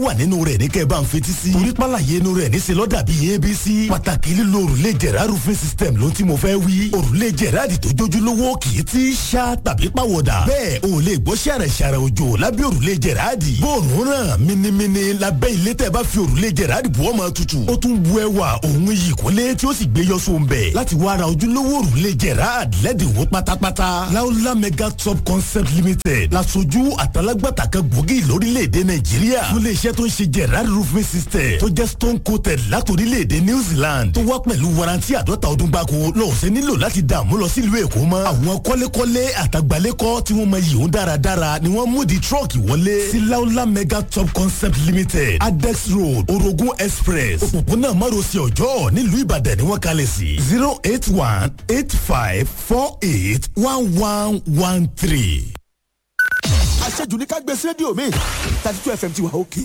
wà nínú rẹ̀ ní kẹ́ ẹ bá ń fetí sí. torí pàlàyé inú rẹ̀ níṣẹ́ lọ́dà bíi abc. pàtàkì lílo òrùlé jẹ̀rá roofing system ló ti mo fẹ́ wí. òrùlé jẹ̀rá àdì tó jójúlówó kì í ti ṣá tàbí pàwọ̀dà. bẹ́ẹ̀ o lè gbọ́ ṣàrẹ̀ ṣàrẹ̀ òjò lábẹ́ òrùlé jẹ̀rá àdì. bóòrùn ràn minimini lábẹ́ ilé tẹ́ bá fi òrùlé jẹ̀rá àdì bu ọmọ tutù. ó tún bu ẹwà òun yìí kólé tí ó sì gbé yọ sóun bẹ̀. láti wá ra ojúlówó òrùlé jẹ̀rá àdì lẹ́dínwó pátápátá. láúlá mega top concept limited lasojú àtàlágbàtà kan gbòógì lórílẹ̀‐èdè nàìjíríà. fún iléeṣẹ́ tó ń ṣe jẹ̀rá roofing system tó jẹ́ stone coated látòrílẹ̀‐èdè new zealand tó wá pẹ̀lú warranty àdọ́ta ọdún gbáko lọ́ọ̀sẹ̀ nílò láti dààmú lọ sílùú èkó mọ́. àwọn kọ́lékọ́lé àtàgbálẹ́kọ́ tí wọ́n mọ yìí ń dáradára ni wọ́n mú di truck wọlé sí laola mega top concept limited adex road orogun express òpópónà márosẹ̀ ọjọ́ nílùú ìbàdàn ni wọ́n kalẹ̀ sí zero eight one eight five four eight one one one three. àṣejù ní ká gbé sí rédíò mi thirty two fm ti wà òkè.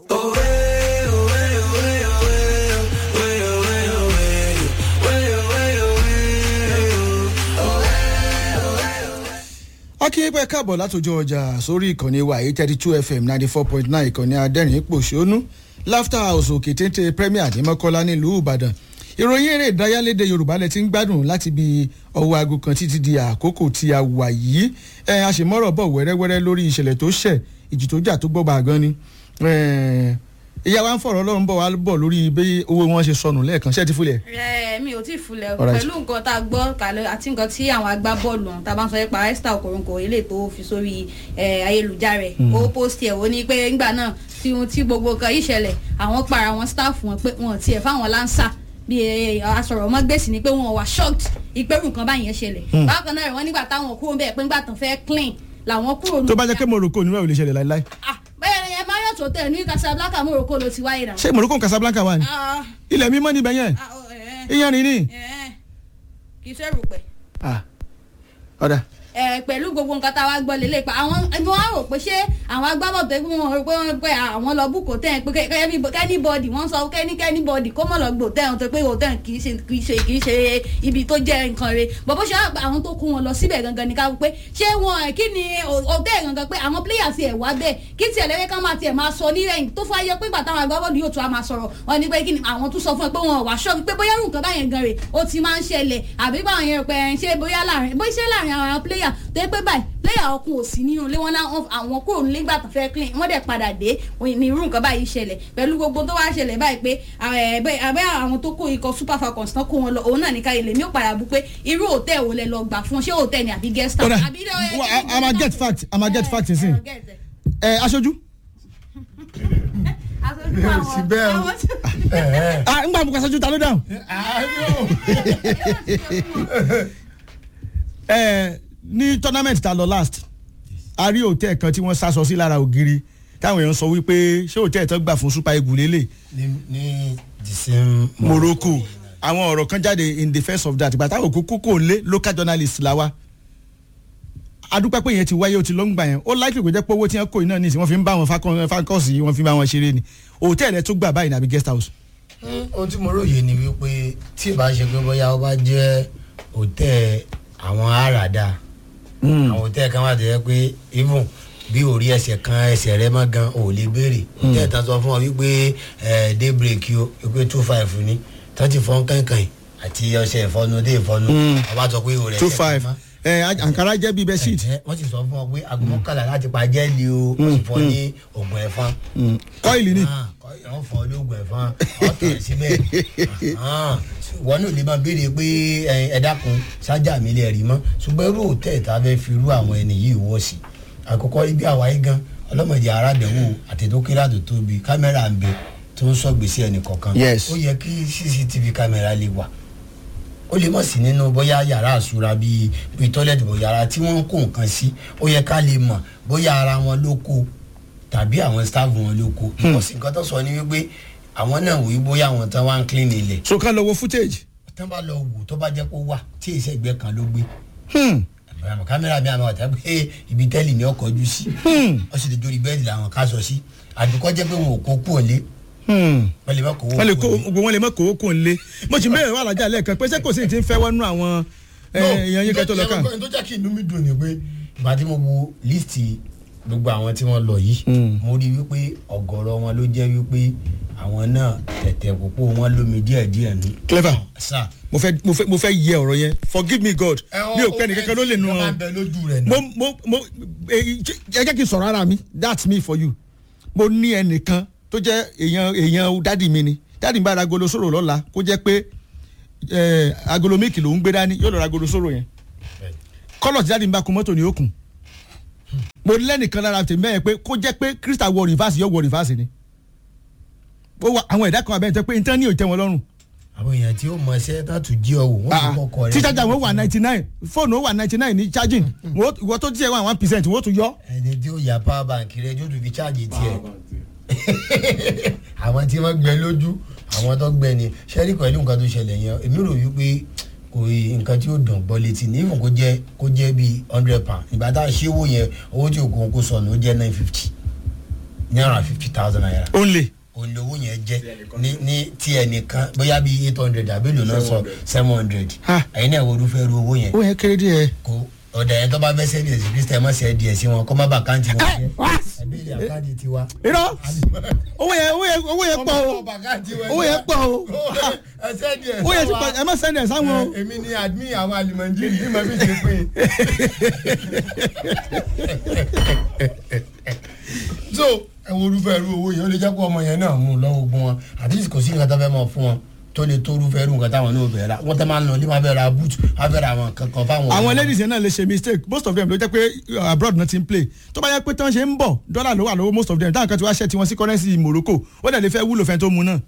akínyẹ́pẹ́ káàbọ̀ látòjọ́ ọjà sórí ìkànnì wa eight thirty two fm ninety four point nine ìkànnì adẹ́rìn pòṣónú laughter house òkè téńté premier ní mọ́kọ́lá nílùú ìbàdàn ìròyìn eré ìdárayá lédè yorùbá lẹ ti ń gbádùn láti bí ọwọ́ aago kan títí di àkókò tí a wà yìí ẹ a sì mọ́rọ̀ bọ̀ wẹ́rẹ́wẹ́rẹ́ lórí ìṣẹ̀lẹ̀ tó ṣẹ̀ ìjì tó jà tó gbọ́ bàgán ni ìyá wa ń fọ̀rọ̀ ọlọ́run bọ̀ wá bọ̀ lórí bí owó wọn ṣe sọnù lẹ́ẹ̀kan ṣé ti fúlẹ̀. ẹ mi ò tí ì fúnlẹ̀ o Alright. pẹ̀lú nǹkan tá a gbọ́ kàlẹ́ àti nǹkan tí àwọn agbábọ́ọ̀lù ọ̀hún tá a bá ń sọ nípa esther okoronko eléyìí tó fi sórí ẹ, ayélujára ẹ̀ ó post ẹ̀ ó ní pé ńgbà náà tí ohun tí gbogbo nǹkan yìí ṣẹlẹ̀ àwọn para àwọn staff wọn pé wọn ò tiẹ̀ fáwọn lánsà bí ẹ, asọ̀rọ̀ ọmọ gbèsè ni pé wọn wà shocked ìpẹ́rù nǹkan báyẹn ṣẹlẹ̀ bákan náà wọ́n nígbà táwọn kúrò bẹ́ẹ̀ pé ńgbà tán fẹ́ clean làwọn kúrò nù tó bá jẹ́ pé morocco nínú ẹ̀ ò lè ṣẹlẹ̀ láíláí ah bẹ́ẹ̀ ni ẹ máa yọ̀ tó tẹ̀ ní casablanca morocco ló ti wáyé náà. ṣé morocco casablanca wà ní Ah, ilẹ̀ mímọ́ níbẹ̀ yẹn ah, oh, eh, ìyẹn ni ní. eh, kì í ṣe rúpẹ́. Ah, ọ̀dà ẹ pẹ̀lú gbogbo nǹkan tá a wá gbọ́ lélẹ̀ pa àwọn ẹni wọn á rò pé ṣé àwọn agbábọ̀ tó kún wọn rò pé wọn pé àwọn lọ búkò tẹ̀ pé kẹ́nìbọ̀dì wọ́n sọ kẹ́nìkẹ́nìbọ̀dì kó mọ̀ lọ gbò tẹ̀ tó pé hòtẹ́ẹ̀ kì í ṣe kì í ṣe kì í ṣe ibi tó jẹ́ nǹkan re bọ̀bọ̀ ṣe àwọn tó kún wọn lọ síbẹ̀ gangan ni ká wò pé ṣé wọn kí ni hòtẹ́ẹ̀ gangan pé àwọn players ẹ̀ wá bẹ́ẹ̀ kí tiẹ̀ lẹ́yìn kan máa tiẹ̀ máa sọ nírẹ̀yìn tó fà yẹ pé gbà táwọn agbábọ̀dì yóò tún á máa sọ̀rọ̀ wọn ni pé kí ni àwọn tún sọ fún ẹ pé wọn wà ṣọ́ọ̀bù pé bóyá nǹkan báyẹn gan rè ó ti máa ń ṣẹlẹ̀ àbí báwọn yẹn pé ẹ̀ ń ṣe bóyá láàrin bóyá ṣe láàrin àwọn player tó yẹ pé báyìí player ọkùn ò sí nínú ilé wọn náà àwọn kúrò nílé gbà tó fẹ́ clean wọ́n dẹ̀ padà dé ní irú nǹkan báyìí ṣẹlẹ̀ pẹ̀lú gbogbo tó wá ṣẹlẹ̀ báyìí pé àbẹ́ àwọn tó kó ikọ̀ super falcons tán kó wọn lọ òun náà ní ká ilé mi ò padà bú pé irú hòtẹ́ẹ̀ wo lẹ lọ gbà fún ṣé hòtẹ́ẹ̀ ni àbí guest house. ọ̀dà àbí ilé- wa- a- a máa get fact a máa get fact nsìn ẹ aṣojú aṣojú àwọn síbẹ̀ o. àwọn tí- ah ngbà bùkún aṣojú ta ló dáhùn. ẹ ní tournament ta lọ last a rí hòtẹ́ẹ̀ kan tí wọ́n sásọ sí lára ògiri táwọn èèyàn sọ wípé ṣé hòtẹ́ẹ̀ tó gbà fún super eagle lélẹ̀ ní ní the same morocco àwọn ọ̀rọ̀ kan jáde in defence of that ìgbà táwọn òkú kókó lé local journalist la wa adúpẹ́ pé yẹn ti wáyé o ti ló ń gbà yẹn ó láìpẹ́ kò jẹ́ pé owó tí wọ́n kó iná nìsín wọ́n fi ń bá wọn fakọ́ọ̀sì yìí wọ́n fi ń bá wọn ṣeré ni hòtẹ́ẹ̀lì ẹ̀ tó gbà báyìí nàbí guest house. Mm, ohun tí mo róye ni wípé tí ìbá ṣe pé bóyá ó bá jẹ́ hòtẹ́ẹ̀ àwọn àràdà àwọn hòtẹ́ẹ̀ kan wà tó yẹ pé even bí orí ẹsẹ̀ kan ẹsẹ̀ rẹ mọ́ gan ò lè béèrè hòtẹ́ẹ̀ tán sọ fún ọ wípé ẹ daybreak o wípé two five ni tán ti fọ́n kankan àti ọṣẹ ìfọnu dé ìfọnu ọba sọ pé òrẹ́ two five ẹ àǹkárá jẹ́ bíi bẹ́ẹ̀ sheet wọ́n ti sọ fún ọ pé aago mọ́kànlá láti pa jẹ́ẹ̀lì o wọ́n sì fọ́ ní oògùn ẹ̀fọn kọ́ìlì ni wọ́n fọ́ lóògùn ẹ̀fọn ọ̀tọ̀ síbẹ̀ wọ́n náà lè máa béèrè pé ẹ dákun sájà mi lè rí mọ́ ṣùgbọ́n irú òtẹ́ ìta fẹ́ fi irú àwọn ẹni yìí wọ́ sí àkọ́kọ́ ibi àwáyé gan ọlọ́mọdé arábẹ̀wò àtẹ̀dókèrè àtò tóbi kámẹ́rà ń bẹ tó ń sọ gbèsè ẹnì kọ̀ọ̀kan Yes. ó yẹ kí cctv kámẹ́rà lè wà ó lè mọ̀ sí nínú bóyá yàrá àsúra bíi bíi tọ́lẹ̀tì bọ̀ yàrá tí wọ́n ń kó nǹkan sí ó yẹ ká lè mọ̀ bóyá ara wọn ló kó tàbí àwọn staff wọn ló kó ìkọ̀sí nǹkan tó sọ ni wípé àwọn náà wí bóyá àwọn tán wá ń clean ilẹ̀ so ká lọ wo footage. tán bá lọ wò tó bá jẹ́ kó wà tí ìṣe ìgbẹ́ kan ló gbé Hmm. àmọ́ kámẹ́rà mi àmọ́ ọ̀tá pé ibi tẹ́lì ni ọkọ̀ ojú sí ó sì lè jórí bẹ́ẹ̀dì làwọn ká sọ sí àdúkọ́ jẹ́ pé wọn ò kó kú òlé Hmm. wọ́n lè má kó wọ́n lè kó òlé. gbogbo wọn lè mọ̀ kó kó ń lé mo sì ń bẹ̀rẹ̀ wà lájà lẹ́ẹ̀kan pé ṣé kò sí ní ti ń fẹ́ wọnú àwọn ẹ, èèyàn yín kẹ́tọ́ lọ́kàn. tó jẹ́ kí inú mi dùn ni pé ìgbà tí mo wo líìsì gbogbo àwọn tí wọ́n lọ yìí mo rí wípé ọ̀gọ̀rọ̀ wọn ló jẹ́ wípé àwọn náà tẹ̀tẹ̀ púpọ̀ wọn lómi díẹ̀díẹ̀ ní. clever sà mo fẹ́ mo fẹ́ mo fẹ́ yẹ ọ̀rọ̀ yẹn forgive me god mi ò pẹ́ nìkankan ló lè nu ọ. ọ máa bẹ lójú rẹ mo náà. mo mo ẹ jẹ́ kí n sọ̀rọ̀ ara mi that's me for you mo ní ẹnìkan tó jẹ́ èèyàn èèyàn dádì mi ni dádì mi bá ra agolo sóró lọ́la kó jẹ́ pé ẹ, agolo méèkì ló ń gbé dání yóò lọ ra agolo sóró yẹn kọ́lọ̀ tí dádì mi bá kun mọ́tò ní òkun mo lẹ́nìkan lára tèmi bẹ́ẹ̀ pé kó jẹ́ pé crystal wọ reverse yóò wọ reverse ni ó wà àwọn ẹ̀dá kan abẹ́rẹ́ tẹ́ pé intan ní òtẹ́ wọn lọ́rùn àwọn èèyàn tí ó mọ ẹsẹ tó tún jí ọ wò wọn ti kọkọ rẹ. tí charger wọn wà ninety nine fóònù wọn wà ninety nine ní charging wọ́n- ìwọ tó tiẹ̀ wà one percent wọ́n tún yọ. ẹni tí ó ya power bank rẹ yóò tún fi ṣáàjì tiẹ àwọn tí wọn gbẹ lójú àwọn tó gbẹ ni sẹ́rí pẹ̀lú nǹkan tó ṣẹlẹ̀ yẹn èmi rò wípé kò yí nǹkan tí ó dùn gbọ́ létí ní ìfún kó jẹ́ kó jẹ́ bíi hundred pound ìgbà tá a ṣe owó yẹn owó tí òkun kó sọnù ó jẹ́ nine fifty náírà fifty thousand naira only. olówó yẹn jẹ́ ní ní tí ẹnìkan bóyá bíi eight hundred àbí èlò náà sọ seven hundred Ha. ẹ̀yin náà wo irúfẹ́ ru owó yẹn ó yẹ kéré díẹ̀. kó ọ̀dà yẹn tó bá fẹ́ sẹ́ẹ̀dì ẹ̀sìn kristian mọ̀ sẹ́ẹ̀dì ẹ̀sìn wọn kọ́ má bà káǹtì wọn jẹ́ ẹ̀bí ilẹ̀ àkáǹtì tiwa. irọ́ owó yẹn owó yẹn owó yẹn pọ̀ o owó yẹn pọ̀ o sẹ́ẹ̀dì ẹ̀ owó yẹn ti pọ̀ ẹ má sẹ́ndẹ̀ sáwọn o. èmi ni admin àwọn alimọ̀njírì bí mo fi ṣe pín so ẹ wo irúfẹ́ irú owó yẹn ó lè jẹ́ kó ọmọ yẹn náà mú un lọ́wọ́ gbọ́n wọn àti kò sí nǹkan tó fẹ́ mọ̀ fún wọn tó lè tó irúfẹ́ irú nǹkan táwọn náà bẹ̀rẹ̀ ra wọ́n tẹ́ máa ń lọ ní máa bẹ̀rẹ̀ ra boot máa bẹ̀rẹ̀ àwọn kankan fáwọn. àwọn ladies yẹn náà lè ṣe mistake most of them ló jẹ́ pé uh, abroad náà ti ń play tó bá yẹ pé tí wọ́n ṣe ń bọ̀ dọ́là ló wà lọ́wọ́ most of them táwọn kan ti wá ṣẹ́ tiwọn sí currency Morocco ó dẹ̀ lè fẹ́ wúlò fẹ́ tó mu náà.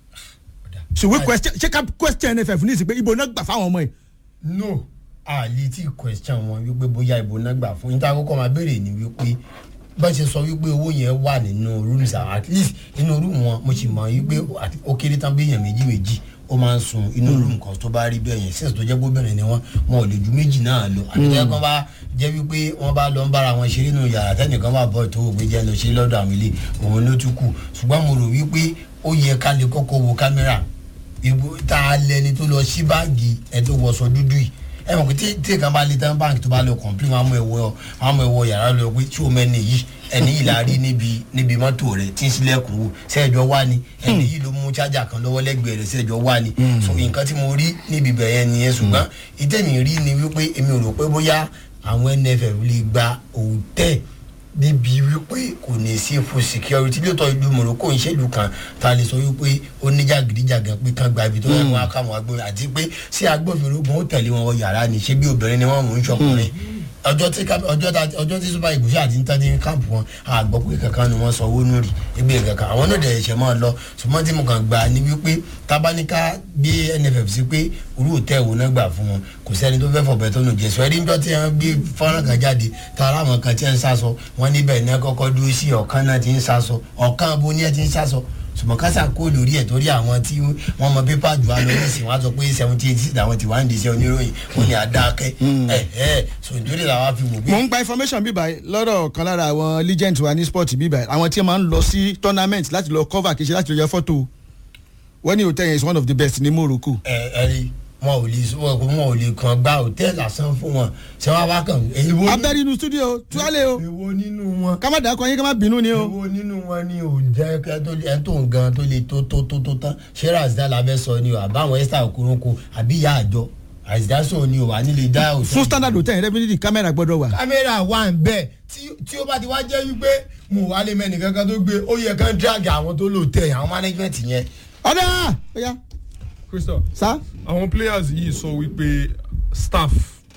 should we question ṣé ká question NFF ní ìsìn pé ibo náà gbà fáwọn ọmọ yìí. no a lè tí question wọn wípé bóyá ìbò náà gbà fún yín tá a kọ́kọ́ máa béèrè ni wípé bá ṣe sọ wípé owó yẹn wà nínú rooms àwọn at least inú room wọn mo sì mọ wípé àti- ó kéré tán bí èèyàn méjì méjì ó máa ń sun inú room kan tó bá rí bẹ́ẹ̀ yẹn since tó jẹ́ gbóbìnrin ni wọ́n wọn ò lè ju méjì náà lọ àtẹ̀jẹ́ kan bá jẹ́ wípé wọ́n bá lọ ń bára wọn ṣeré nínú yàrá tẹ́nìkan bá bọ̀ tó gbé jẹ́ lọ ṣe lọ́dọ̀ àwọn ilé òun ló tún kù ṣùgbọ́n mo rò wípé ó yẹ ká lè kọ́kọ́ wo kámẹ́rà ibo tá a lẹni tó lọ sí báàgì ẹ tó wọṣọ dúdú yìí ẹ mọ̀ pé tí tí kan bá lè tán báńkì tó bá lọ kọ̀ǹpilẹ̀ wọn á mú ẹ̀wọ̀ wọn á mú ẹ̀wọ̀ yàrá lọ pé tí o mẹ́ni yìí ẹni yìí la rí níbi níbi mọ́tò rẹ̀ tí ń sílẹ̀kùn wò sẹ́ẹ̀jọ́ wá ni ẹni yìí ló mú chájà kan lọ́wọ́ lẹ́gbẹ̀ẹ́ rẹ̀ sẹ́ẹ̀jọ́ wá ni so nǹkan tí mo rí níbi bẹ̀yẹn nìyẹn ṣùgbọ́n ìtẹ̀mí rí ni wípé èmi ò rò pé bóyá àwọn NFF lè gba òtẹ́ẹ̀ níbi wípé kò ní sí fún security lóòótọ́ ìlú Morocco ń ṣèlú kan ta lè sọ wípé ó ní jàgídíjàgan pé kán gba ibi tó yẹ kó wá káwọn agbóhùn àti pé sí agbófinró gan ó tẹ̀lé wọn wọ yàrá ni ṣé bí obìnrin ni wọ́n mú ń ṣọkùnrin ọjọ́ tí ká- ọjọ́ tá- ọjọ́ tí super eagles àti ń tán ní káàpù wọn àgbọ̀ pé kankan ni wọ́n sọ owó nù rí ebi kankan àwọn náà dẹ̀ ṣẹ̀ máa lọ ṣùgbọ́n tí mo kàn gbà ní wípé tábánikà gbé NFF sí pé orú òtẹ́ ìwò náà gbà fún wọn kò sẹ́ni tó fẹ́ fọ̀bẹ tó nù jẹ́ sọ ẹni ńjọ́ tí wọ́n gbé fọ́nrán kan jáde tààrà àwọn kan tí wọ́n ń sásọ wọ́n níbẹ̀ ní kọ́kọ́ dúró sí ọ̀kan náà ti ń sásọ ọ̀kan abo ní ẹ ti ń sásọ ṣùgbọ́n kásá kó lórí ẹ̀ torí àwọn tí wọ́n mọ pépà jù á lọ nísìnyí wọ́n á sọ pé seventy eight six àwọn tí wọ́n á ń di iṣẹ́ oníròyìn wọ́n ní àdákẹ́ ẹ̀ ẹ̀ sọ nítorí làwọn á fi wò pé mo ń gba information bíbá yìí lọ́dọ̀ kan lára àwọn legend wa ní sport bíbá yìí àwọn tí wọ́n máa ń lọ sí tournament láti lọ cover kì í ṣe láti lọ yẹ fọ́tò wọ́n ní hotel yẹn is one of the best ní Morocco. ẹ ẹ rí wọn ò lè wọn wọn ò lè kàn gba hòtẹ́ẹ̀lì lásán fún wọn ṣé wọn bá kàn èwo ní- abẹ́rẹ́ inú studio tuwálé o èwo nínú wọn ká má dàkọ yín ká má bínú ni o. èwo nínú wọn ni ò jẹ́ kẹ́ tó lè ẹ̀ tó nǹkan tó lè tó tó tó tó tán ṣé razida labẹ́ sọ ni o àbáwọn esther okoronko àbí ìyá àjọ razida sọ ni o wà nílé dá òtún. fún standard hotel yẹn definitely kámẹ́rà gbọ́dọ̀ wà. kámẹ́rà wà ń bẹ̀ tí tí ó bá ti wá jẹ́ wípé mo wà lè mẹ́ni kankan tó gbé ó yẹ kán drag àwọn tó lò tẹ̀ àwọn management yẹn. ọ̀dà ọ̀yà crystal sá. àwọn players yìí sọ wípé staff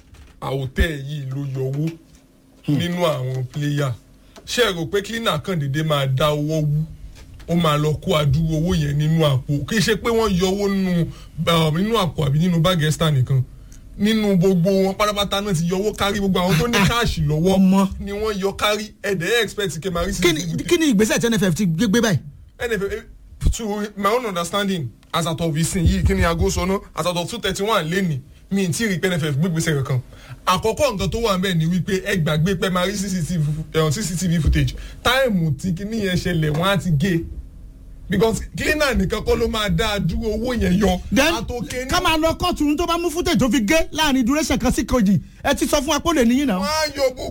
àwòtẹ́ yìí ló yọ owó nínú àwọn player ṣé ẹ rò pé cleaner kan dédé máa dá owó wú ó máa lọ kó àdúró owó yẹn nínú àpò kì í ṣe pé wọ́n yọ owó nínú um, nínú àpò àbí nínú báàgì ẹ́sítà nìkan nínú gbogbo wọn pátápátá náà ti yọ owó kárí gbogbo àwọn tó ní káàṣì lọ́wọ́ ọmọ. ni wọ́n yọ kárí ẹ̀dẹ̀ expect kẹ́ máa rí sí kí ni kí ni ìgbésẹ̀ tí NFF ti gbé gbé báyìí. NFF to my own understanding as at of ìsìn yìí kí ni aago sọ náà as at of two thirty one lẹ́nì mi ti rí pé NFF gbégbèsè kankan àkọ́kọ́ nǹkan tó wà nbẹ̀ ni wípé ẹ gbàgbé pé máa rí CCTV eh, CCTV footage táìmù tí kíní yẹn ṣẹlẹ̀ wọ́n á ti gé because cleaner nìkan kọ́ ló máa dá a dúró owó yẹn yọ then àtòkè ní ká máa lọ kóòtù tó bá mú footage tó fi gé láàrin duration kan sí kejì ẹ ti sọ fún wa pé ó lè níyìn náà. wọ́n á yọ gbogbo ẹ̀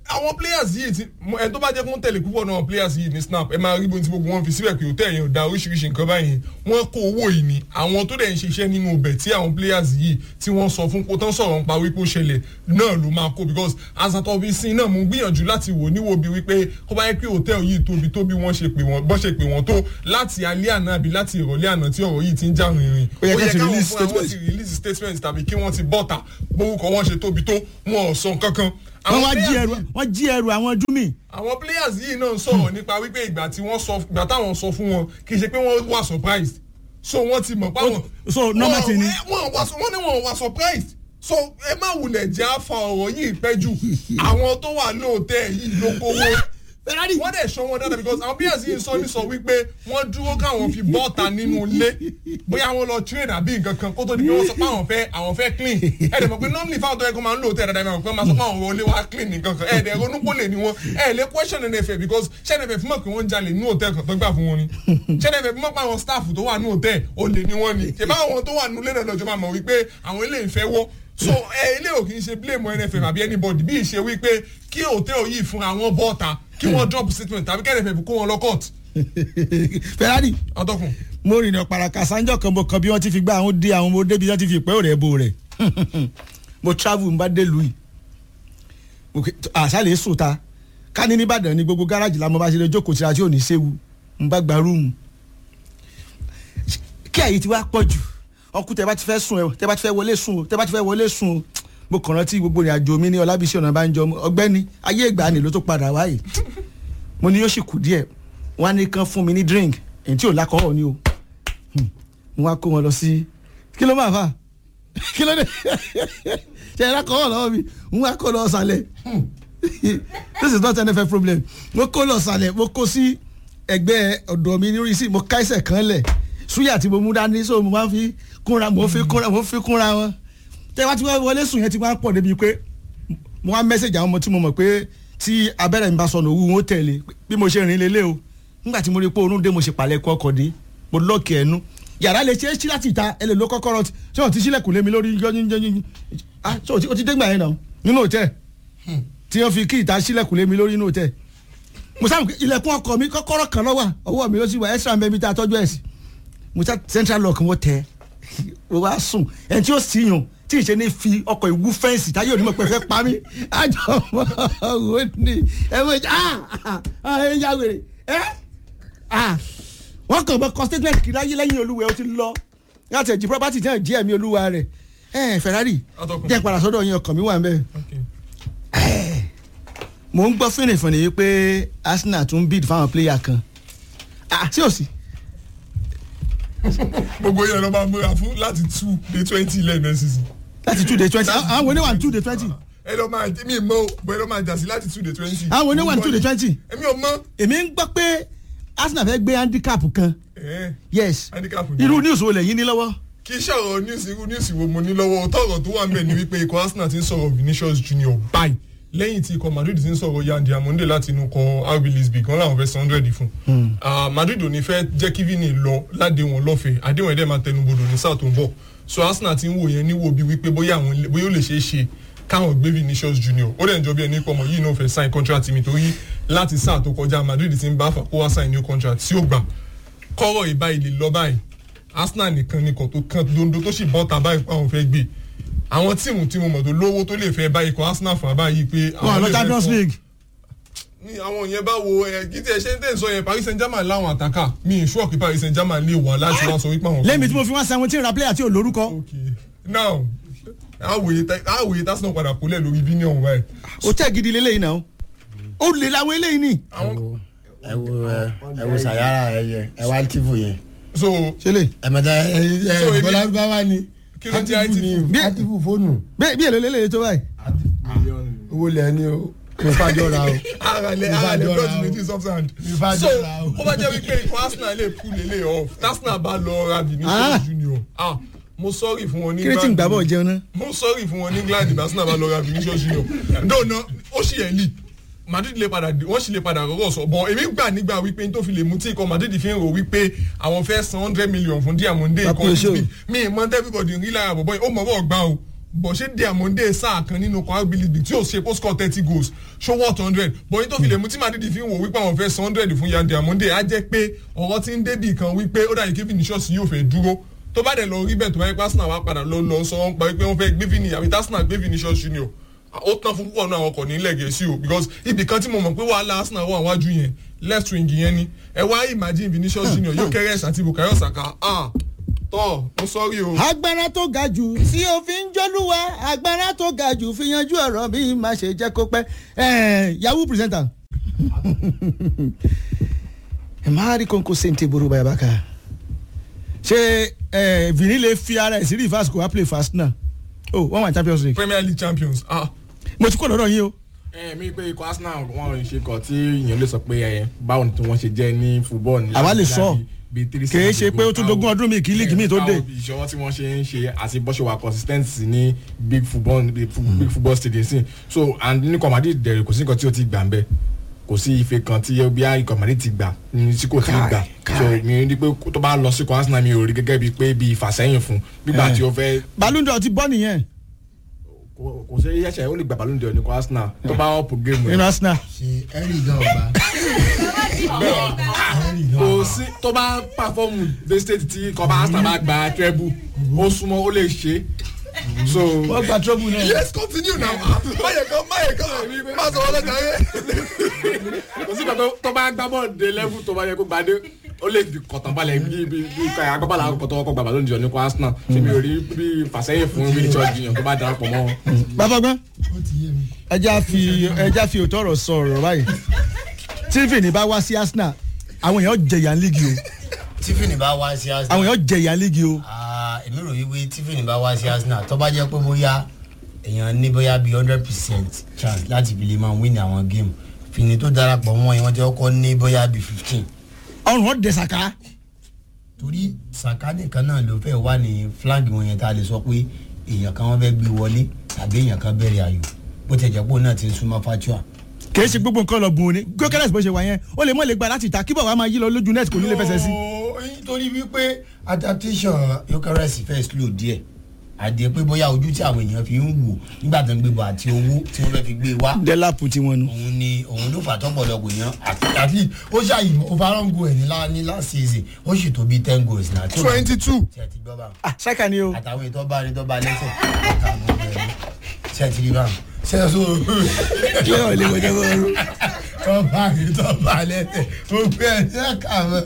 àwọn players yìí ti mo- ẹni tó bá jẹ́ kó ń tẹ̀lé púpọ̀ náà players yìí ní snap ẹ máa rí bóun tí gbogbo wọn fi síbẹ̀ pé òtẹ́ yẹn ò da oríṣiríṣi nǹkan báyìí wọ́n kó owó yìí ni àwọn tó dẹ̀ ń ṣiṣẹ́ nínú ibẹ̀ tí àwọn players yìí tí wọ́n sọ fún kó tán sọ̀rọ̀ nípa wípé ó ṣẹlẹ̀ náà ló máa kó because asatọ́ fi sin náà mo ń gbìyànjú láti wò níwò bí wípé kó bá yẹ pé hòtẹ́ẹ̀lì yìí tóbi tó bí wọ́n ṣe pè wọ́n bọ́ ṣe pè wọ́n tó láti alẹ́ àná àbí láti ìrọ̀lẹ́ àná tí ọ̀rọ̀ yìí ti ń já rìnrìn Ó yẹ ká ti káwọn release fúnra wọn statement. ti release statement tàbí kí wọ́n ti bọ́ta gbórúkọ wọn ṣe tóbi tó wọn ò sọ nǹkan kan wọ́n wá players jí ẹrù yìí- wọ́n jí ẹrù àwọn júmì. àwọn players yìí náà ń sọ̀rọ̀ nípa wípé ìgbà tí wọ́n sọ ìgbà táwọn sọ fún wọn kì í ṣe pé wọ́n wà surprised so wọ́n ti mọ̀ páwọn. so normal thing ni. wọ́n wà wọ́n ní wọ́n wà surprised so ẹ má wulẹ̀ jẹ́ àfa ọ̀rọ̀ yìí pẹ́ jù àwọn tó wà lóòótẹ́ yìí ló kówó wọ́n dẹ̀ sọ wọn dáadáa because àwọn players yìí sọ ní sọ wípé wọ́n dúró káwọn fi bọ́ọ̀ta nínú ilé bóyá wọ́n lọ train àbí nǹkan kan kó tó di pé wọ́n sọ pé àwọn fẹ́ àwọn fẹ́ clean ẹ̀ dẹ̀ mọ̀ pé normally fáwọn tó yẹ kó máa ń lò tẹ̀ dáadáa máa pẹ́ máa sọ pé àwọn wọlé wá clean nǹkan kan ẹ̀ dẹ̀ ronú pé lè ní wọn ẹ̀ lè question nfẹ̀ because ṣẹ́ nfẹ̀ fún mọ̀ pé wọ́n ń jalè ní hòtẹ́ẹ̀ kan tó gbà fún wọn ni ṣẹ́ nfẹ̀ fún mọ̀ pé àwọn staff tó wà ní hòtẹ́ẹ̀ olè ni wọ́n ni ṣe bá àwọn tó wà nílé náà lọ́jọ́ máa mọ̀ wípé àwọn ilé ìfẹ́ wọ́ so ẹ ilé ò kì í ṣe blame nfm àbí anybody bí ìṣe wípé kí hòtẹ́ẹ̀ yìí fún àwọn bọ́ọ̀ta kí wọ́n drop statement tàbí kẹ́rẹ̀fẹ̀ fi kó wọn lọ court ferrari ọtọkùn. mo rìnrìn ọ̀pàràkà sanjọ́ kan mo kan bí wọ́n ti fi gbá àwọn dé àwọn ọmọ débi wọ́n ti fi pẹ́ òrẹ́ bo rẹ̀ mo travel n bá dé lu yìí Mo ke- àṣàlẹ̀ sùn ta ká ní nìbàdàn ní gbogbo gáràjì la mo bá ṣe lè jókòó tira tí ò ní séwu n bá gba rúùmù kí àyè ti wá pọ̀ jù ọkùn tẹ bá ti fẹ́ sùn ẹ tẹ bá ti fẹ́ wọlé sùn o tẹ bá ti fẹ́ wọlé sùn o mo kàn rántí gbogbo ìrìn àjò mi ní ọlábísí ọ̀nà bá ń jọ ọgbẹ́ni ayé ìgbà ni ló tó padà wáyé mo ní yóò sì kù díẹ̀ wọ́n á ní kán fún mi ní drink èyí tí ò lákọ̀ọ́ ni o Hmm. mo wá kó wọn lọ sí kí ló máa fà kí ló dé ṣe ẹ lákọ̀ọ́ lọ́wọ́ mi mo wá kó lọ sàlẹ̀ this is not nff problem mo kó lọ sàlẹ̀ mo kó sí ẹgbẹ́ ọ̀dọ̀ mi ní sí mo ká ẹsẹ̀ kan lẹ̀ súyà tí mo mú dání so mo máa fi kúnra mo fi kúnra mo fi kúnra wọn tẹ wá tí wọ́n wọlé sùn yẹn ti máa ń pọ̀ débi pé mo wá mẹ́sẹ̀gì àwọn ọmọ tí mo mọ̀ pé tí abẹ́rẹ́ mi bá sọnù òwú wọn ó tẹ̀lé bí mo ṣe rìn lélẹ̀ o nígbà tí mo rí pé oorun dé mo ṣe pàlẹ́ kọ́ ọkọ̀ dé mo lọ́ọ̀kì ẹnu yàrá lè ṣe é sí láti ìta ẹ lè lo kọ́kọ́rọ́ tí ṣé wọ́n ti sílẹ̀kùn lé mi lórí yọ́nyínyọ́nyín ah ṣé o ti- o ti dé gbà yẹn náà nínú òtẹ́ tí wọ́n fi kí ìta sílẹ̀kùn lé mi lórí nínú òtẹ́ mo sábà ilẹ̀kùn ọkọ̀ mi kọ́kọ́rọ́ kan lọ́wọ́ ọwọ́ mi ló sì wà extra mẹ́bí tá a tọ́jú ẹ̀ sí mo sá central lock mo tẹ mo wá sùn ẹni tí ó sì yàn tí ìṣe ní fi ọkọ̀ ìwú fẹ́ǹsì táyé onímọ̀ pé fẹ́ pa mí àjọ ọmọ wo ni ẹ wọ́n ẹ ah ah ẹ ya wèrè ẹ ah wọ́n kàn mọ́ kọ́ statement kiri ayé lẹ́yìn olúwẹ̀ ó ti lọ láti ẹ̀jì property tí wọ́n jí ẹ̀mí olúwa rẹ̀ ẹ Ferrari Atọ́kùn. jẹ́ padà sọ́dọ̀ yín ọkàn mi wà ń bẹ́ẹ̀ Okay. mo ń gbọ́ fínìfínì yìí pé Arsenal tún bid fáwọn player kan ah sí ò sí gbogbo yẹn ló máa múra fún láti two day twenty lẹ́nu ẹ̀sìn. láti two day twenty àwọn oníwà two day twenty ẹ lọ máa mi mọ o bọ ẹ lọ máa jà sí láti two day twenty. àwọn oníwà two day twenty èmi ò mọ. èmi ń gbọ́ pé Arsenal fẹ́ gbé handicap kan ẹ yes handicap ni. irú news wo lẹ̀ yín ní lọ́wọ́ kì í ṣọ̀rọ̀ news irú news wo mo ní lọ́wọ́ tọ̀rọ̀ tó wà ń bẹ̀ ni wípé ikọ̀ Arsenal ti ń sọ̀rọ̀ Vinicius Junior báyìí lẹ́yìn tí ikọ̀ Madrid ti ń sọ̀rọ̀ Yan Diamonde láti inú kọ RB Leipzig wọn làwọn fẹ́ san hundred fún. Ah, Madrid ò ní fẹ́ jẹ́ kí Vini lọ ládé wọn lọ́fẹ̀ẹ́ àdéhùn ẹ̀dẹ̀ máa tẹnubodò ní sáà tó ń bọ̀ so Arsenal ti ń wò yẹn níwò bí wípé bóyá àwọn ilé- bóyá ó lè ṣeé ṣe káwọn gbé Vinicius Junior ó dẹ̀ ń jọ bí ẹni pọ̀ mọ́ yìí náà fẹ́ sign contract mi torí láti sáà tó kọjá Madrid ti ń bá fà kó wá sign new contract tí ó gbà kọ́rọ̀ ìbá ilé lọ báyìí Arsenal nìkan ni kan tó kan dondo tó sì bọ́ ta báyìí pé àwọn fẹ́ gbé àwọn tíìmù tí mo mọ̀ tó lówó tó lè fẹ́ báyìí kọ́ Arsenal fún abáyìí pé wọn àwọn lọ lè fẹ́ Champions fọ́- League ní àwọn yẹn bá wo ẹ kí tí ẹ ṣe ń tẹ̀ sọ yẹn Paris Saint-Germain láwọn àtàkà mi ì ṣọ́ọ̀kì Paris Saint-Germain lè wà láti wá sọ wípé àwọn. lẹ́mi tí mo fi wá seventeen ra player tí ò lórúkọ okay now àwòye àwòye tásán padà kólẹ̀ lórí bí ní ọ̀hún báyìí. ó tẹ̀ gidi lélẹ́yìn náà ó lè làwọn eléyìí ni àwọn ẹ wo ẹ ẹ wo sayara ẹ yẹ ẹ wá tìfù yẹn so ṣe lè ẹ mẹta ẹ ẹ So, èmi- bọlá báwa ni Kí ló jẹ́ Atifu ni Bí- atifu fóònù bí èlò lélẹ́yìn tó báyìí owó lẹ ní o kò fàjọ ra o àràlẹ̀ Ìfà àràlẹ̀ jọra blọọdù o. méjì subsand Ìfà so jọra o. ó bá jẹ́ wípé ikọ̀ Arsenal lè pull lélẹ̀ off Arsenal bá lọ ra Ah. Vinicius Junior ah mo sorry fún wọn ní kírètì ń gbàbọ̀ jẹun náà mo sorry fún wọn ní England bí Arsenal bá lọ ra Vinicius Junior dóònà ó sì ẹ̀ lì Madrid lè padà wọ́n sì lè padà rọ́rọ̀ sọ bọ̀ èmi gbà nígbà wípé n tó fi lè mú tí ikọ̀ Madrid fi ń rò wípé àwọn fẹ́ san hundred million fún Diamonde Papi ikọ̀ Oṣó. Leipzig mi ì mọ everybody rí lára bọ̀bọ̀ yìí ó mọ̀ bọ̀ gbà o bọ̀ ṣé diamonde sáà kan nínú kwara bilibili tí ò ṣe post score thirty goals ṣó worth hundred bọ̀ yín tó fi lè mú tí madrid fi ń wò wípé àwọn fẹ́ san hundred fún yan diamonde á jẹ́ pé ọ̀rọ̀ tí ń débì kan wípé ó dàbí kí vinicius yóò fẹ́ dúró tó bá dẹ̀ lọ rí bẹ́ẹ̀ tó bá yẹ pé arsenal wá padà lọ lọ sọ wọn pa wípé wọ́n fẹ́ gbé vini àbí arsenal gbé vinicius junior ó tán fún púpọ̀ náà àwọn ọkọ̀ nílẹ̀ gẹ̀ẹ́sì o because ibì kan tí mo mọ̀ pé wàhálà arsenal wà wájú yẹn left wing yẹn ni ẹ wá imagine vinicius junior yóò kẹ́rẹ́ ẹ̀sà àti bukayo saka ah tọ́ mo sọ́rí o. agbára tó ga jù tí o fi ń jólúwa agbára tó ga jù fi yanjú ọ̀rọ̀ bí má ṣe jẹ́ kó pẹ́ Eh, yahoo presenter ẹ máa rí kónkó sèǹtẹ̀ ború báyà bákà ṣé eh, vini lè fi ara ẹ̀ sí reverse kó wá play fast náà oh wọ́n wà ní champions league premier league champions ah mo ti kó lọ́dọ̀ yín o ẹ mi pé ikọ̀ arsenal wọn ò ṣe kọ tí èèyàn lè sọ pé ẹ báwo ni tí wọ́n ṣe jẹ́ ní football ní Àwa lè láti sọ. bíi three Kì í seasons ṣe pé ó tún ago. dógún ọdún míì kí league míì tó dé. báwo ìṣọwọ́ tí wọ́n ṣe ń ṣe àti bó ṣe wà consistency ní big football big fu- big football stadium sí so and ní ikọ̀ madrid dẹ̀rẹ̀ kò sí nǹkan tí ó ti gbà ń bẹ̀ kò sí ife kan tí bí ikọ̀ madrid ti gbà ní tí kò tí ì gbà so mi rí pé tó bá lọ sí ikọ̀ arsenal mi ò rí gẹ́gẹ́ bíi pé bíi ìfàsẹ́yìn fún gbígbà tí ó fẹ́ ballon d'or ti bọ́ nìyẹn kò kò sí ẹ̀ṣẹ̀ ó lè gbà ballon d'or ní ikọ̀ arsenal tó bá ọ̀pọ̀ géèmù nínú arsenal ṣe ẹ̀rì gan ọba ẹ̀rì gan kò ọba sí tó bá pàfọ́ọ̀mù dé state tí kọba arsenal bá gba treble ó súnmọ́ ó lè ṣe so wọ́n gba trouble náà. yes continue now máyẹ̀ kan máyẹ̀ kan má sọ wọlé jàre. kò sí pàtó tó bá gbá bọ́ọ̀lù dé level tó bá yẹ kó gbà dé ó lè fi kọ̀tàn balẹ̀ bí bí bí agbábọ́ọ̀lù àkọ́kọ́ tó kọ́ gbà ballon d'or ní kó arsenal ṣe mi ò rí bí fàsẹ́yìn fún bí ìjọ jiyàn tó bá darapọ̀ mọ́ wọn. bàbá gbọ́n ó ti yé mi. ẹja fi ẹja fi òótọ́ ọ̀rọ̀ sọ ọ̀rọ̀ báyìí tí vini bá wá sí arsenal àwọn èèyàn jẹ̀yà ń lígi o tífìnì bá wá sí arsenal àwọn èèyàn jẹ̀yà ń lígi o Ah, èmi rò wípé tífìnì bá wá sí arsenal tó bá jẹ́ pé bóyá èèyàn ní bóyá bíi hundred percent chance láti fi lè máa win àwọn game fìní tó darapọ̀ mọ́ ẹ̀ wọ́n jẹ́ kọ́ ní bóyá bíi fifteen ọrùn wọn dẹ̀ sàká torí saka nìkan náà ló fẹ́ wà ní flank wọn yẹn tá a lè sọ pé èèyàn kan wọ́n fẹ́ gbé wọlé tàbí èèyàn kan bẹ̀rẹ̀ ayò bó ti jẹ́ pé òun náà ti ń súnmọ́ fatua kìí ṣe gbogbo nǹkan lọ bùn ni gókẹ́lẹ́sì bó ṣe wà yẹn ó lè mọ̀ lè gba láti ta kíbọ̀ wá máa yí lọ lójú net kò ní lè fẹsẹ̀ sí. torí wípé adaptation yokeres fẹ́ slow díẹ̀ àdìẹ pé bóyá ojú tí àwọn èèyàn fi ń wò nígbà tó ń gbé bọ̀ àti owó tí wọ́n fẹ́ fi gbé wá dẹ́làpù tiwọn nu. òun ni òun ló fà tọ́pọ̀lọpọ̀ èèyàn àti- at least ó ṣàyè overall goal ẹ̀ ní lá- ní last season ó sì tó bí ten goals náà tí ó bá- twenty two tí ẹ ti gbọ́ bá ah ṣáìkà ni o. àtàwọn ètò ọba ní tó bá lẹ́sẹ̀ àtàwọn ọmọ ẹ̀ ṣe ẹ ti rí báwọn ṣe ẹ sọ ṣé ọ̀ lè wọjọ́ bọ́ọ̀rù. tọ́ba ní tọ́ba lẹ́sẹ̀ ó gbé ẹ̀ ní ẹ̀ka mọ́.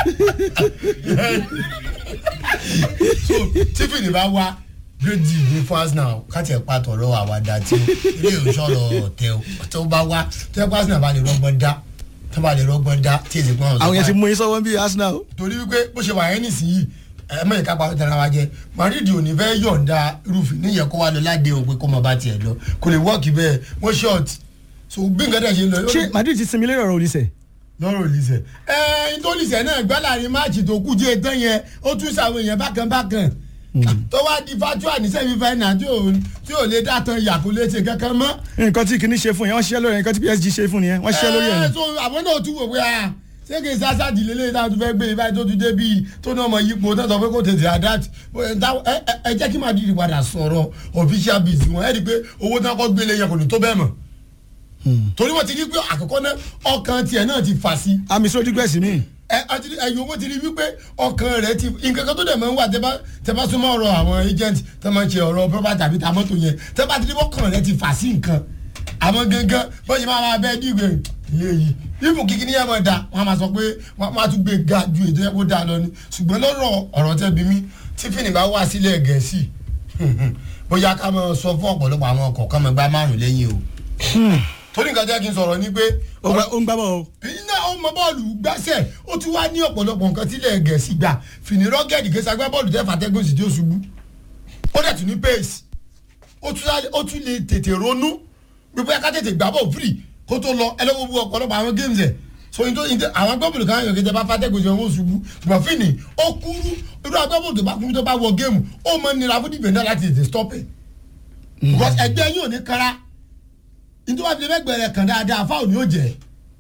so tífìnì bá wá gbèjì ní fásnà káti ẹ̀ pàtó ọ̀rọ̀ àwàdà tí ilé ìṣọ̀rọ̀ ọ̀tẹ̀ o tó bá wá tó ẹ̀ fásnà bá lè rọgbọ́n dá tó bá lè rọgbọ́n dá tí èsì pọ́n àwọn yẹn ti mú yín sọ́wọ́ bí arsenal o. torí wípé bó ṣe wà yẹn nísìnyí ẹ mọ̀ ìka pàtó tẹ̀ra wa jẹ madrid ò ní fẹ́ yọ̀ǹda irúfin níyẹn kó wa lọ ládé òun pé kó mọ bá tiẹ̀ lọ kò lè wọ́ọ̀kì bẹ́ẹ̀ wọ́n ṣọ́ọ̀tì so bí nǹkan tẹ̀ ṣe lọ yóò ṣé madrid ti sinmi lórí ọ̀rọ̀ oníṣẹ́. lọ́rọ̀ olùsẹ̀. ẹ ẹ tó olùsẹ̀ náà gbá láàrin máàcì tó kú díẹ̀ tán yẹn ó tún sàwọn èèyàn bákan bákan tó wá di fatua ní sẹ́mi fẹ́nà tí ò tí ò lè dàtàn yàkó létí kankan mọ́. nǹkan tí kìíní ṣe fún yẹn wọ́n ṣiṣẹ́ lórí ẹ̀ nǹkan tí psg ṣe fún yẹn wọ́n ṣiṣẹ́ lórí ẹ̀ ẹ ni. so àwọn náà tún wò pé a ṣé kì í sásá di lélẹ̀ náà tó fẹ́ gbé ibà tó tún dé bíi tó náà mọ yípo tó sọ pé kò tètè adapt ẹ ẹ- ẹ jẹ́ kí Madrid padà sọ̀rọ̀ official biz wọn ẹ rí i pé owó tí wọ́n kọ́ gbélé yẹn kò ní tó bẹ́ẹ̀ mọ̀ torí wọ́n ti rí i pé àkọ́kọ́ náà ọkàn tiẹ̀ náà ti fà sí àmì sódígbẹ̀sì mi. ẹ àti ẹyìn owó ti rí wípé ọkàn rẹ ti nǹkan kan tó dẹ̀ máa ń wà tẹ́ bá tẹ́ bá súnmọ́ ọ̀rọ̀ àwọn agent tẹ́ máa ń ṣe ọ̀rọ̀ property tàbí ta mọ́tò yẹn tẹ́ bá ti rí ọkàn rẹ ti fà sí nǹkan àwọn gangan bó ṣe máa máa bẹ́ẹ̀ dìgbè léyìí ibù kíkí ní ẹ̀mọ̀ da wọ́n á máa sọ pé wọ́n á tún gbé ga ju ètò ẹ̀kọ́ da lọ ni ṣùgbọ́n lọ́rọ̀ ọ̀rọ̀ tẹ́ bí mi tí fìnnì bá wá sílẹ̀ gẹ̀ẹ́sì bóyá ká máa sọ fún ọ̀pọ̀lọpọ̀ àwọn ọkọ̀ ká máa gbá márùn lẹ́yìn o torí nǹkan jẹ́ kí n sọ̀rọ̀ ni pé ó gbá- ó ń gbá bọ̀ o. iná ọmọ bọ́ọ̀lù gbàṣẹ ó tún wá ní ọ̀pọ̀lọpọ̀ nǹkan tílẹ̀ gẹ̀ẹ́sì gbà fìní rọ́gẹ̀dì kẹsì agbá bọ́ọ̀lù tẹ́ fàtẹ́gùn sì tí ó ṣubú ó dẹ̀ tún ní pace ó tún lè- ó tún lè tètè ronú gbogbo ẹ̀ka tètè gbà bọ̀ free kó tó lọ ẹlẹ́wọ̀n gbogbo ọ̀pọ̀lọpọ̀ àwọn games ẹ̀ so ní tó ní tó àwọn agbábọ̀lù kan yàn kéde bá fàtẹ́gùn sí wọn ó ṣubú ṣùgbọ́n fìní ó kúrú irú agbábọ̀lù tó bá kúrú tó bá wọ géèmù ó mọ nira fún dìbẹ̀ndà láti tètè stop ẹ̀ because ẹgbẹ́ yóò ní kára nítorí wàá fi lẹ́gbẹ̀rẹ̀ kàn dáadáa fáwọn ni yóò jẹ́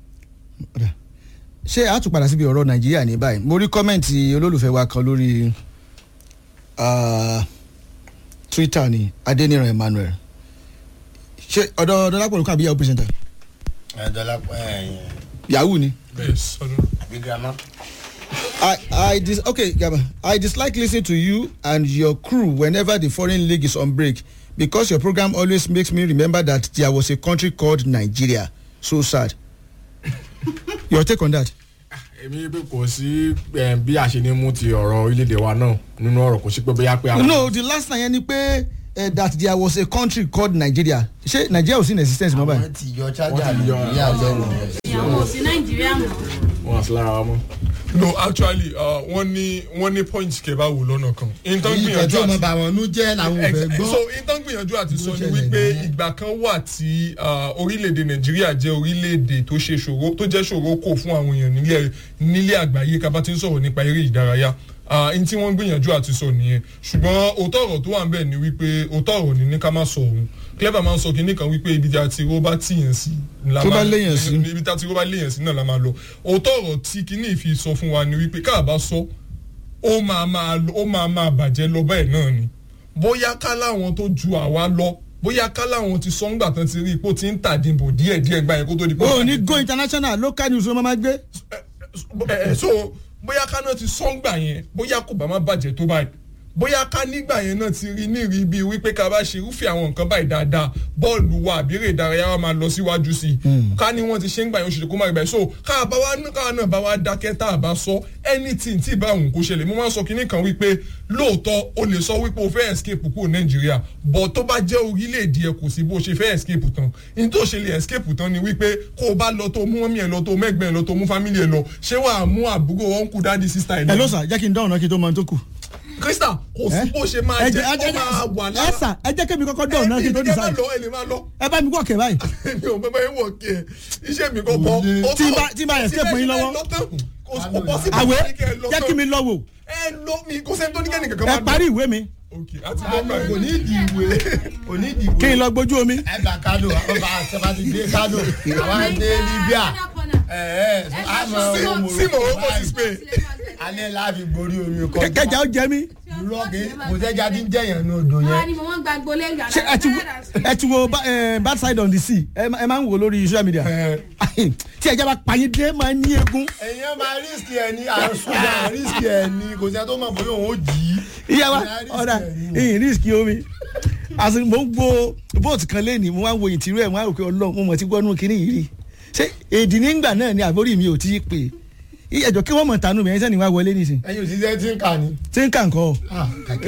ṣé a tún padà síbi ọ̀rọ̀ nàìjíríà ní báyìí mo rí kọ́mẹ̀ntì olólùfẹ́ wa kan lórí ah, twitter ni adeniran emmanuel ṣe ọ̀dọ̀ dọ́lápọ̀ ló kàn bí yahoo presenter ẹ dọ́là ẹ yahoo ni. yes ọdún. àbí girama. I, I dis okay, Gaba. I dislike listening to you and your crew whenever the foreign league is on break because your program always makes me remember that there was a country called Nigeria. So sad. Your take on that? èmi pé kò sí eh, bí a ṣe ní mú ti ọ̀rọ̀ orílẹ̀-èdè wa náà nínú ọ̀rọ̀ kò sí pé bóyá pé àwọn. No, the last time yẹn ni pé uh, that there was a country called Nigeria. Ṣé Nigeria ò sí in existence mọ́ báyìí? wọ́n ti yọ chájà Wọ́n ti yọ- nàìjíríà lẹ́nu rẹ̀. ìyàwó sí nàìjíríà mọ́. wọn àti lára wa mọ́. no actually uh, wọ́n ní wọ́n ní point kẹba wò lọ́nà kan. nǹkan èyí gbìyànjú tẹ̀tí ọmọ àti bá wọn nú jẹ́ làwọn ò fẹ́ Ex- gbọ́. so nǹkan gbìyànjú àti sọ ni ṣẹlẹ̀ wípé nìyẹn. ìgbà kan wà tí uh, orílẹ̀-èdè nàìjíríà jẹ́ orílẹ̀-èdè tó ṣe ṣòro tó jẹ́ ṣòro kò fún àwọn èèyàn nílẹ̀ nílé àgbáyé ká bá ti ń sọ̀rọ̀ nípa eré ìdárayá n tí wọ́n gbìyànjú àti sọ nìyẹn ṣùgbọ́n òótọ́ ọ̀rọ̀ tó wà ń bẹ̀ ni wípé òótọ́ ọ̀rọ̀ ni ní ká má sọ òun clever máa ń sọ kinní kan wípé ibi tí a ti ró bá tìyàn sí la Tó bá máa- léyàn sí. ibi tí a ti ró bá léyàn sí náà la máa lọ òótọ́ ọ̀rọ̀ tí kinní fi sọ fún wa ni wípé káà bá sọ ó máa máa lọ- ó máa máa bàjẹ́ lọ bẹ́ẹ̀ náà ni bóyá ká láwọn tó ju àwa lọ bóyá ká láwọn ti sọ ńgbà tán ti rí ipò tí ń tàdínbò díẹ̀díẹ̀ gbà yẹn kó tó di pé. O ní go international local news ló máa gbé. ẹ ẹ so bóyá ká náà ti sọ́ngbà yẹn bóyá kò bá má bàjẹ́ tó báyìí bóyá ká nígbà yẹn náà ti rí ní rí bíi wípé ká bá ṣe irúfẹ́ àwọn nǹkan báyìí dáadáa bọ́ọ̀lù wa àbí eré ìdárayá wa máa lọ síwájú sí i ká ní wọ́n ti ṣe ń gbà yẹn oṣù tó kó má rí báyìí so ká bá wa ká náà bá wa dákẹ́ tá a bá sọ anything tí ìbá òun kò ṣẹlẹ̀ mo máa ń sọ kinní kan wípé lóòótọ́ o lè sọ wípé o fẹ́ escape kúrò nàìjíríà but tó bá jẹ́ orílẹ̀-èdè ẹ kò sí bó ṣe fẹ́ escape tán ní tó ṣe lè escape tán ni wípé kó o bá lọ tó mú mọ́mí ẹ lọ tó mẹ́gbẹ́ ẹ lọ tó mú family ẹ lọ ṣé wàá mú àbúrò uncle daddy sister ẹ Ẹ ló lọ. sà jẹ́ kí n dáhùn náà kí n tó mọ ohun tó kù. krista kò sí bó ṣe máa Ẹ jẹ́ jẹ́- ẹ ó máa wà jẹ́- lára ẹ sà ẹ jẹ́ kémi kọ́kọ́ dáhùn náà kí n tó ẹ lè má decide. lọ ẹ lè má lọ Ẹ bá mi wọ̀ kẹ́ báyìí. mi ò bẹ́ẹ̀ bẹ́ẹ̀ wọ̀ kí ẹ iṣẹ́ mi kò bọ́ Tí n bá- tí n bá escape yín lọ́wọ́. Àwẹ̀ jẹ́ kí mi lọ wò. ẹ lọ mi kò sẹ́ni tó ní kẹ́ni kankan Ẹ máa parí ìwé mi. ok àti bọ́ báyìí. kò ní ìdí ìwé kò ní ìdí ìwé. Kí n lọ gbójú omi. ẹ gbà kánò àwọn bá àtẹ́bá ti dé kánò àwọn dé libya ẹ ẹ àmọ́ sí owó sí morocco sí spain. alẹ́ láàfin borí omi kọ́. Kẹ̀kẹ́ ó jẹ mí. lọ́ọ̀kì kò sẹ́jà tí ń jẹ̀yàn ní odò wọ́n á yẹn. ní mo wọ́n gba gbolé ìgbà Ṣé ẹ ti wo ẹ ti wo ba- eh, bad side on the sea ẹ ma- ẹ máa ń wò lórí social media. Tí ẹja bá pààyàn dé máa ń ní egun. èèyàn máa rísìkì ẹ ní àrùsùnjà rísìkì ẹ ní kò sẹ́ tó mọ̀ bóyá òun ó jì í. Ìyá wa Ìyá risk ọ̀dà ẹ̀ ní. ìyìn risk omi. Àti mo ń gbo bóòtù kan lẹ́nìí mo wá ń wo ìtìrú ẹ̀ mo wá rò pé ọlọ́run mo mọ̀ tí gbọ́nú kínní yìí rí. Ṣé èdè nígbà náà ni àbórí mi ò tí ì pè. Ìyẹ̀jọ̀ kí wọ́n mọ̀ tánú mi ẹ̀ sẹ́ni wá wọlé nísìn. ẹyin òṣìṣẹ́ tí ń kà ní. Tí ń kà ń kọ́. Ah,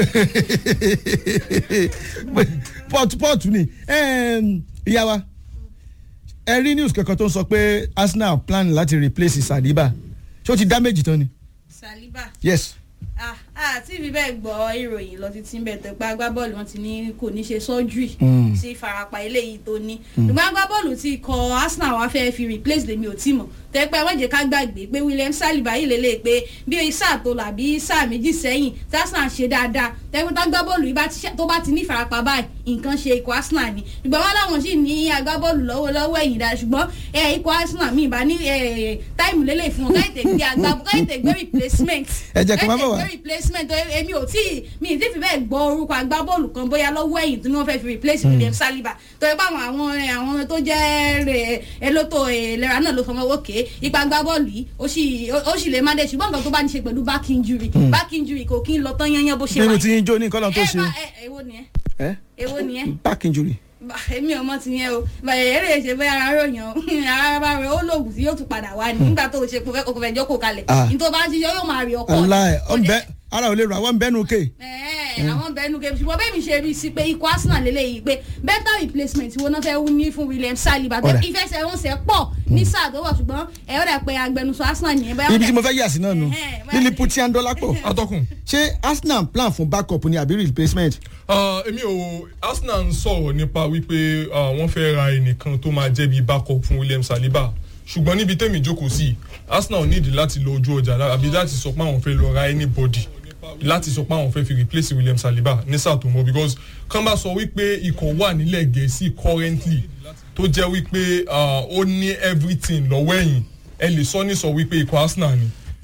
pọ́ọ̀tù pọ́ọ̀tù ni Ẹm, ìyá wa ẹ rí news kankan tó ń sọ pé Arsenal plan láti replace Saliba ṣé ó ti damage tán ni. saliba yes ah ah tí ibi bẹ́ẹ̀ gbọ́ ìròyìn lọ títí ń bẹ̀ tó pa agbábọ́ọ̀lù wọn ti ní kò ní ṣe surgery sí ìfarapa eléyìí tó ní ṣùgbọ́n agbábọ́ọ̀lù ti kọ Arsenal wá fẹ́ fi replace lèmi ò tí mọ̀ tẹ́pẹ́ wọ́n jẹ́ ká gbàgbé pé William Saliba yìí lélẹ̀ pé bí sáà tó là bí sáà méjì sẹ́yìn tí Arsenal ṣe dáadáa tẹ́pẹ́ tá agbábọ́ọ̀lù yìí bá ti ṣe- tó bá ti ní ìfarapa báyìí nǹkan ṣe ikọ̀ Arsenal ni ṣùgbọ́n wọn láwọn sì ní agbábọ́ọ̀lù lọ́wọ́lọ́wọ́ ẹ̀yìn dáa ṣùgbọ́n ẹ, ikọ̀ Arsenal mi ìbá ní ẹ, táìmù lélẹ̀ fún wọn káyìtẹ̀ gbé agbábọ́ káyìtẹ̀ gbé replacement Ẹ jẹ́ kí n má bọ̀ wá. káyìtẹ̀ gbé replacement tó èmi ò tí mi ì tí fi bẹ́ẹ̀ gbọ́ orúkọ agbábọ́ọ̀lù kan bóyá lọ́wọ́ ẹ̀yìn tí wọ́n fẹ́ fi replace William Saliba tó yẹ pé àwọn àwọn àwọn tó jẹ́ rẹ̀ elétò ìlera náà ló fọmọ òkè ipa agbábọ́ọ̀lù yìí ó sì ó sì lè má dé ṣùgbọ́n nǹkan tó bá ní ṣe pẹ̀lú back injury back injury kò kí ń lọ tán yányán bó ṣe nínú wà tí yín jó ní kọ́lọ́ tó ẹ ṣe bá ẹ èwo nìyẹn ẹ èwo nìyẹn back injury. Bah, èmi ò mọ ti yẹn o bàyẹ̀ eré ṣe bóyá ara ròyàn ara bá rẹ ó lòògùn tí yóò tún padà wá ní nígbà tó o ṣe kó fẹ́ kó fẹ́ jókòó kalẹ̀ Ah. ní tó bá ń ṣiṣẹ́ yóò máa rí ọkọ aláì ọ̀nbẹ ara ò lè rà wọ́n bẹ́nu ké. Ẹ̀ẹ́, àwọn bẹnu kẹ ṣùgbọ́n bẹ́ẹ̀ mi ṣe rí i sí pé ikọ̀ Arsenal lélẹ́yìí pé better replacement wo náà fẹ́ ní fún William Saliba tó Ọ̀rẹ́. ìfẹsẹ̀wọnsẹ̀ pọ̀ ní sáà tó wà ṣùgbọ́n ẹ̀ ó dà pé agbẹnusọ Arsenal nìyẹn bẹ́ẹ̀ ibi tí mo fẹ́ yà sí náà nù Ẹ̀hẹ́n, báyìí. Lilliputian Dolapo atọ́kùn ṣé Arsenal plan fún backup ni àbí replacement. Ah, èmi ò Arsenal ń sọ̀rọ̀ nípa wípé ah, wọ́n fẹ́ ra ẹnìkan tó máa jẹ́ bí backup fún William Saliba ṣùgbọ́n níbi tẹ́mi jókòó sí Arsenal nídìí láti lọ ojú ọjà lá- àbí láti sọ pé àwọn fẹ́ lọ ra anybody láti sọ pé àwọn fẹ́ fi replace William Saliba ní sáà tó mọ́ because kán bá sọ wípé ikọ̀ wà nílẹ̀ gẹ̀ẹ́sì currently tó jẹ́ wípé ah, ó ní everything lọ́wọ́ ẹ̀yìn ẹ lè sọ ní sọ wípé ikọ̀ Arsenal ni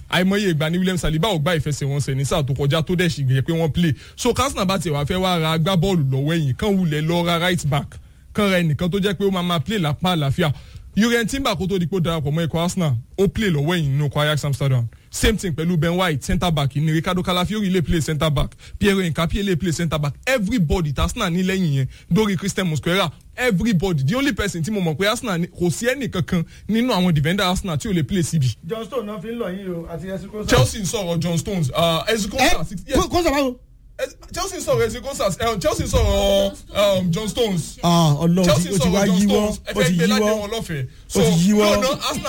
àìmọye ìgbà ní William Saliba ò gbá ìfẹsẹ̀wọnsẹ̀ ní sáà tó kọjá tó dẹ̀ sì gbé pé wọ́n play so Arsenal bá tiẹ̀ wá fẹ́ wá ra agbábọ́ọ̀lù lọ́wọ́ ẹ̀yìn kan wulẹ̀ lọ ra right back kan ra ẹnìkan tó jẹ́ pé ó máa máa play lápá àlàáfíà Jurgen Timber kó tó di pé ó darapọ̀ mọ́ ikọ̀ Arsenal ó play lọ́wọ́ ẹ̀yìn nínú ikọ̀ Ajax Amsterdam same thing pẹ̀lú Ben White centre back ní Ricardo Calafiori lè play centre back Pierre Nkapie lè play centre back everybody tí Arsenal ní lẹ́yìn yẹn dórí Christian Mosquera everybody the only person tí mo mọ̀ pé Arsenal ní- kò sí ẹnì kankan nínú àwọn defender Arsenal tí ò lè play CB John Stone náà fi ń lọ yín o àti ẹsùn kó Chelsea ń sọ̀rọ̀ John Stones uh, Ezekosa yes kó sọ báwo. Ez- Chelsea ń sọ̀rọ̀ Ezekosa uh, Chelsea ń sọ̀rọ̀ um, John Stones ọlọ́run Chelsea ó ń ti wá sọ̀rọ̀ John yíwọ́ Stones ẹ ó fẹ́ ti gbé ládé yíwọ́ wọn lọ́fẹ̀ẹ́ ó ti yíwọ́. lọ́nà Arsenal